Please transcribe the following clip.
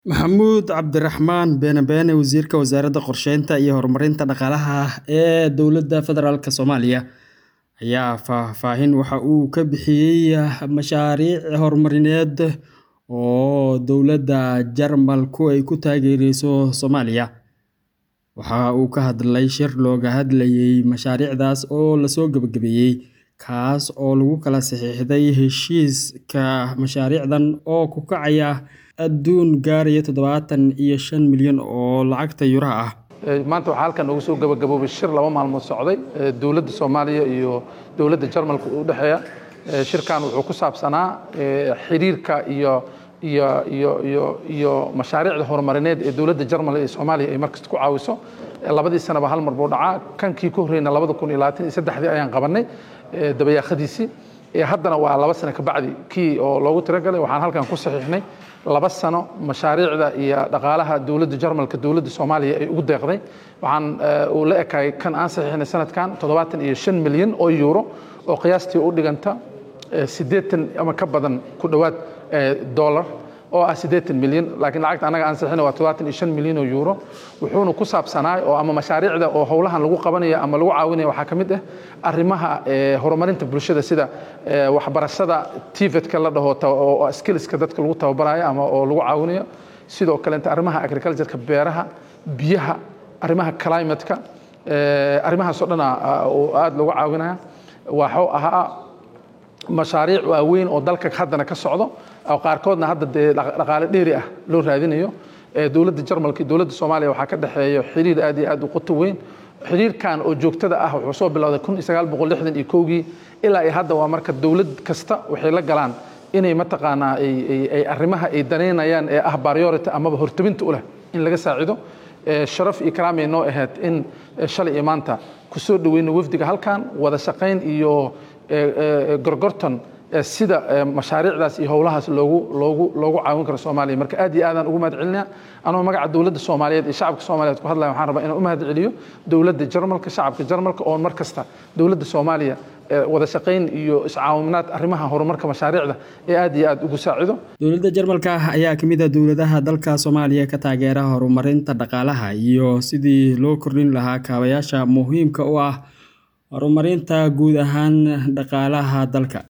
Maxamuud Cabdiraxmaan Beene Beene Wasiirka Wasaaradda Qorsheynta iyo Horumarinta Dhaqaalaha ee Dowladda Federaalk Soomaaliya ayaa faahfaahin waxa uu ka bixiyay mashaariic horumarineed oo dowladda Jarmalku ay ku taageerayso Soomaaliya. Waxa uu ka hadlay shir looga hadlayay mashaariicdaas oo la soo gabagabeeyay, kaas oo lagu kala saxiixday heshiiska mashaariicdan oo ku kacaya adduun gaaraya tadhawatan iyo shan milyan oo lacagta Yuuraha ah. maanta waxaa halkan ugu soo gabagaboobay shir laba maalmood socday dowladda soomaaliya iyo dowladda jarmalka u dhexeeya shirkan wuxuu ku saabsanaa xiriirka iyo iyo iyo iyo iyo mashaariicda horumarineed ee dowladda jarmal ee soomaaliya ay markasta ku caawiso labadii sanaba hal mar buu dhacaa kankii ka horreyna labada kun iyo labaatan iyo saddexdii ayaan qabanay dabayaaqadiisii haddana waa laba sano ka bacdi kii oo loogu talagalay waxaan halkan ku saxiixnay laba sano mashaariicda iyo dhaqaalaha dowladda jarmalka dowladda soomaaliya ay ugu deeqday waxaan uu la ekaayay kan aan saxiixnay sanadkan toddobaatan iyo shan milyan oo euro oo qiyaastii u dhiganta siddeetan ama ka badan ku dhowaad dollar oo ah siddeetan milyan laakiin lacagta annaga aan saxiixnay waa toddobaatan iyo shan milyan oo euro wuxuuna ku saabsanaay oo ama mashaariicda oo howlahan lagu qabanaya ama lagu caawinaya waxaa ka mid ah arrimaha horumarinta bulshada sida waxbarashada tivetka la dhaho oo skillska dadka lagu tababarayo ama oo lagu caawinayo sidoo kaleeta arrimaha agricultureka beeraha biyaha arrimaha climateka arrimahaas oo dhana oo aada loogu caawinaya waxuu ahaa mashaariic waaweyn oo dalka haddana ka socdo oo qaarkoodna hadda dee dhaqaale dheeri ah loo raadinayo dowladda jarmalka iyo dowladda soomaaliya waxaa ka dhexeeya xiriir aad iyo aad u qoto weyn xiriirkan oo joogtada ah wuxuu soo bilowday kun iyo sagaal boqol lixdan iyo kowgii ilaa iyo hadda waa marka dowlad kasta waxay la galaan inay mataqaanaa ay arrimaha ay danaynayaan ee ah priority amaba hortabinta u leh in laga saacido sharaf iyo karaamay noo ahayd in shalay iyo maanta ku soo dhoweyno wafdiga halkan wada shaqayn iyo gorgorton sida mashaariicdaas iyo howlahaas loogu loogu loogu caawin karo soomaaliya marka aad iyo aadaan ugu mahad celinaya anoo magaca dowladda soomaaliyeed iyo shacabka soomaaliyeed ku hadlaya waxaan rabaa inaan u mahad celiyo dowladda jarmalka shacabka jarmalka oo mar kasta dowladda soomaaliya wada shaqayn iyo iscaawimaad arrimaha horumarka mashaariicda ee aad iyo aad ugu saacido dowladda jarmalka ayaa ka mid ah dowladaha dalka soomaaliya ka taageera horumarinta dhaqaalaha iyo sidii loo kordhin lahaa kaabayaasha muhiimka u ah horumarinta guud ahaan dhaqaalaha dalka